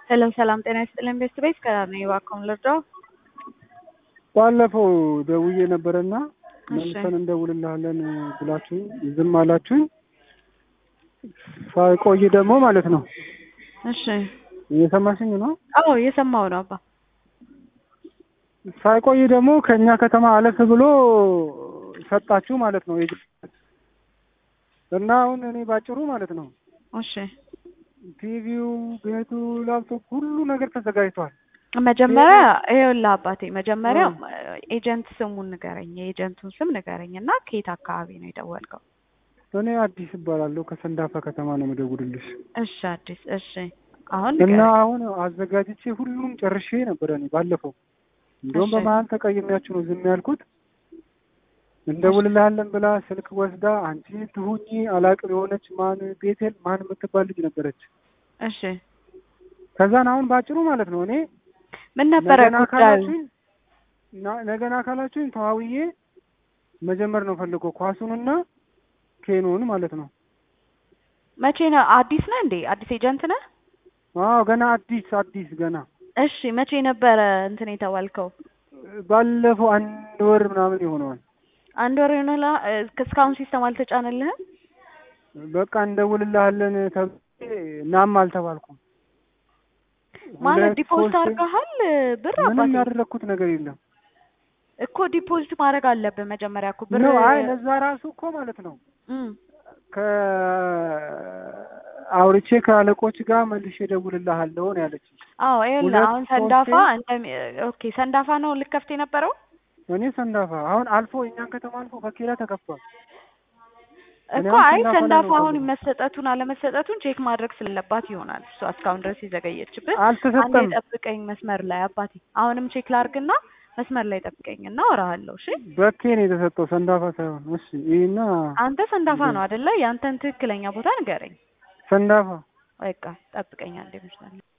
ሄሎ ሰላም ጤና ይስጥልኝ ቤስት ቤት ከዳር ነኝ እባክዎን ልርዳው? ባለፈው ደውዬ ነበረና እሺ መልሰን እንደውልልሃለን ብላችሁኝ ዝም አላችሁኝ። ሳይቆይ ደግሞ ማለት ነው እሺ እየሰማሽኝ ነው። አዎ እየሰማሁ ነው አባ ሳይቆይ ደግሞ ከእኛ ከተማ አለፍ ብሎ ሰጣችሁ ማለት ነው። የግ- እና አሁን እኔ ባጭሩ ማለት ነው እሺ ቲቪው፣ ቤቱ፣ ላፕቶፕ ሁሉ ነገር ተዘጋጅቷል። መጀመሪያ ይኸውልህ አባቴ መጀመሪያ ኤጀንት ስሙን ንገረኝ የኤጀንቱን ስም ንገረኝ እና ከየት አካባቢ ነው የደወልከው እኔ አዲስ እባላለሁ ከሰንዳፋ ከተማ ነው የምደውልልሽ እሺ አዲስ እሺ አሁን እና ንገረኝ አሁን አዘጋጅቼ ሁሉም ጨርሼ ነበረ እኔ ባለፈው እንደውም እሺ። በመሀል ተቀይሜያችሁ ነው ዝም ያልኩት። እንደውልልሃለን ብላ ስልክ ወስዳ አንቺ ትሁኚ አላቅም የሆነች ማን ቤቴል ማን የምትባል ልጅ ነበረች። እሺ ከዛን አሁን ባጭሩ ማለት ነው እኔ ምን ነበረ ነገና ጉዳዩ ካላችሁኝ ና- ነገና ካላችሁኝ ተዋውዬ መጀመር ነው ፈልገው ኳሱንና ኬኑን ማለት ነው። መቼ ነው አዲስ ነህ እንዴ አዲስ ኤጀንት ነህ አዎ ገና አዲስ አዲስ ገና እሺ መቼ ነበረ እንትን የተባልከው ባለፈው አንድ ወር ምናምን ይሆነዋል። አንድ ወር ይሆናል እስካሁን ሲስተም አልተጫነልህም በቃ እንደውልልሃለን ተብዬ ናም አልተባልኩም። ማለት ሁለት ዲፖዚት ሶስት አድርገሃል ብር ምንም አባቴ ያደረግኩት ነገር የለም እኮ ዲፖዚት ማድረግ አለብህ መጀመሪያ እኮ ብር ነው። አይ ለዛ ራሱ እኮ ማለት ነው እም፣ ከአውርቼ ከአለቆች ጋር መልሼ እደውልልሃለሁ ነው ያለችኝ። አዎ ይኸውልህ ሁለት አሁን ሰንዳፋ ሶስቴ- እንደሚ ኦኬ ሰንዳፋ ነው ልከፍት የነበረው እኔ ሰንዳፋ አሁን አልፎ የእኛን ከተማ አልፎ በኬላ ተከፍቷል። እኔ እኮ አሁን አይ ሰንዳፋ ላይ ሰንዳፋ ነው አሁን የምፈልገው። መሰጠቱን አለመሰጠቱን ቼክ ማድረግ ስለለባት ይሆናል እሷ እስካሁን ድረስ የዘገየችብህ። አንዴ አልተሰጠም። ጠብቀኝ መስመር ላይ አባቴ፣ አሁንም ቼክ ላርግና መስመር ላይ ጠብቀኝ እና አወራሃለሁ። እሺ በኬ ነው የተሰጠው ሰንዳፋ ሳይሆን። እሺ ይህና አንተ ሰንዳፋ ነው አይደለ? ያንተን ትክክለኛ ቦታ ንገረኝ። ሰንዳፋ በቃ ጠብቀኝ አንዴ መስመር ላይ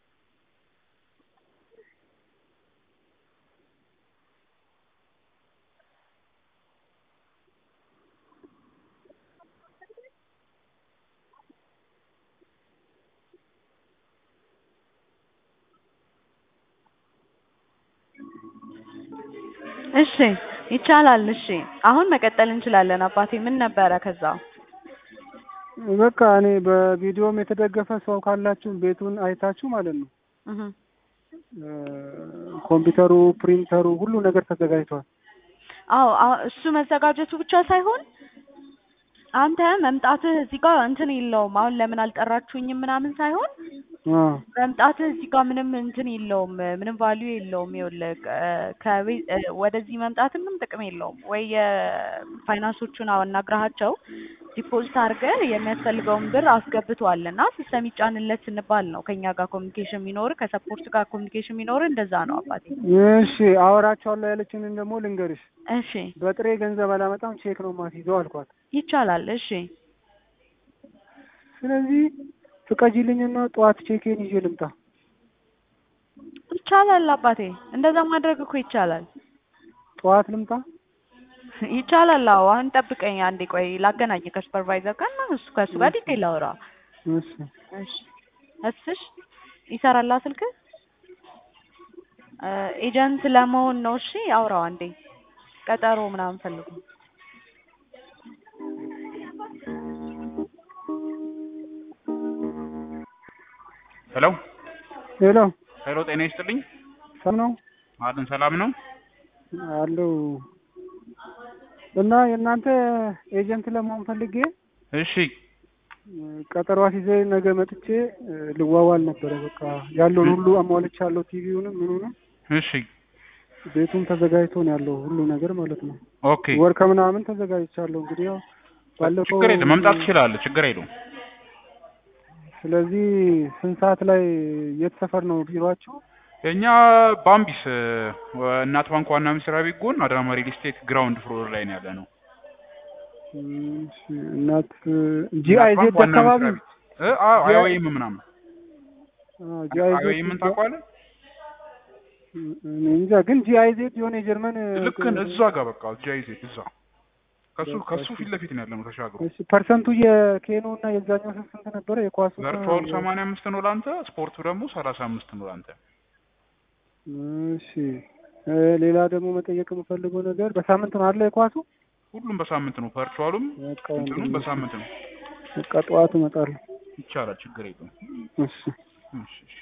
እሺ ይቻላል። እሺ አሁን መቀጠል እንችላለን። አባቴ ምን ነበረ ከዛ? በቃ እኔ በቪዲዮም የተደገፈ ሰው ካላችሁ ቤቱን አይታችሁ ማለት ነው እህ እ፣ ኮምፒውተሩ፣ ፕሪንተሩ ሁሉ ነገር ተዘጋጅቷል። አዎ አዎ፣ እሱ መዘጋጀቱ ብቻ ሳይሆን አንተ መምጣትህ እዚህ ጋር እንትን የለውም። አሁን ለምን አልጠራችሁኝም ምናምን ሳይሆን አ መምጣትህ እዚህ ጋር ምንም እንትን የለውም፣ ምንም ቫልዩ የለውም። ይኸውልህ ከ- ከቤት እ፣ ወደዚህ መምጣት ምንም ጥቅም የለውም። ወይ የፋይናንሶቹን አናግረሃቸው ዲፖዚት አድርገህ የሚያስፈልገውን ብር አስገብቷል እና ሲስተም ይጫንለት ስንባል ነው ከኛ ጋር ኮሚኒኬሽን የሚኖር ከሰፖርት ጋር ኮሚኒኬሽን የሚኖር እንደዛ ነው አባቴ። እሺ አወራቸዋለሁ ያለችንን ደግሞ ልንገርሽ። እሺ በጥሬ ገንዘብ አላመጣም ቼክ ነው ማስይዘው አልኳት። ይቻላል። እሺ ስለዚህ ፍቀጂልኝና ጠዋት ቼኬን ይዤ ልምጣ። ይቻላል አባቴ፣ እንደዛ ማድረግ እኮ ይቻላል። ጠዋት ልምጣ። ይቻላል። አዎ አሁን ጠብቀኝ አንዴ፣ ቆይ ላገናኝ ከሱፐርቫይዘር ጋር እና እሱ ከእሱ ጋር ዲቴል አውራ። እሺ እሺ እስሽ ይሰራላ ስልክ ኤጀንት ለመሆን ነው። እሺ አውራው አንዴ፣ ቀጠሮ ምናምን ፈልጉ። ሄሎ ሄሎ ሄሎ፣ ጤና ይስጥልኝ። ሰም ነው አለን ሰላም ነው። አለው እና የእናንተ ኤጀንት ለመሆን ፈልጌ እሺ ቀጠሮ አስይዘ ነገ መጥቼ እ፣ ልዋዋል ነበረ። በቃ ያለውን ሁሉ አሟልቻለሁ። ቲቪውንም ምኑንም እሺ ቤቱም ተዘጋጅቶ ነው ያለው ሁሉ ነገር ማለት ነው። ኦኬ፣ ወር ከምናምን ተዘጋጅቻለሁ። እንግዲህ ያው ባለፈው ችግር የለም መምጣት ትችላለህ። ችግር የለውም። ስለዚህ ስንት ሰዓት ላይ የት ሰፈር ነው ቢሮአችሁ? የእኛ ባምቢስ እ፣ እናት ባንክ ዋና መስሪያ ቤት ጎን አዳማ ሪል ስቴት ግራውንድ ፍሎር ላይ ነው ያለ ነው። እሺ፣ እናት ጂአይዜድ አካባቢ አይወይም ምናምን ጂአይዜድ አይወይምን ታውቀዋለህ? እንጃ ግን ጂአይዜድ የሆነ የጀርመን ልክ እዛ ጋር በቃ ጃይዜት እዛ ከሱ ከሱ ፊት ለፊት ነው ያለነው ተሻግሮ። እሺ ፐርሰንቱ የኬኖ እና የዛኛው ስንት ስንት ነበረ? የኳሱ እና ቨርቹዋሉ የ- ሰማንያ አምስት ነው ለአንተ፣ ስፖርቱ ደግሞ ሰላሳ አምስት ነው ለአንተ። እሺ እ ሌላ ደግሞ መጠየቅ የምፈልገው ነገር በሳምንት ነው አለ የኳሱ? ሁሉም በሳምንት ነው። ቨርቹዋሉም በቃ እንትኑም ወንድሜ፣ በሳምንት ነው። በቃ ጠዋት እመጣለሁ። ይቻላል፣ ችግር የለውም። እሺ እሺ እሺ።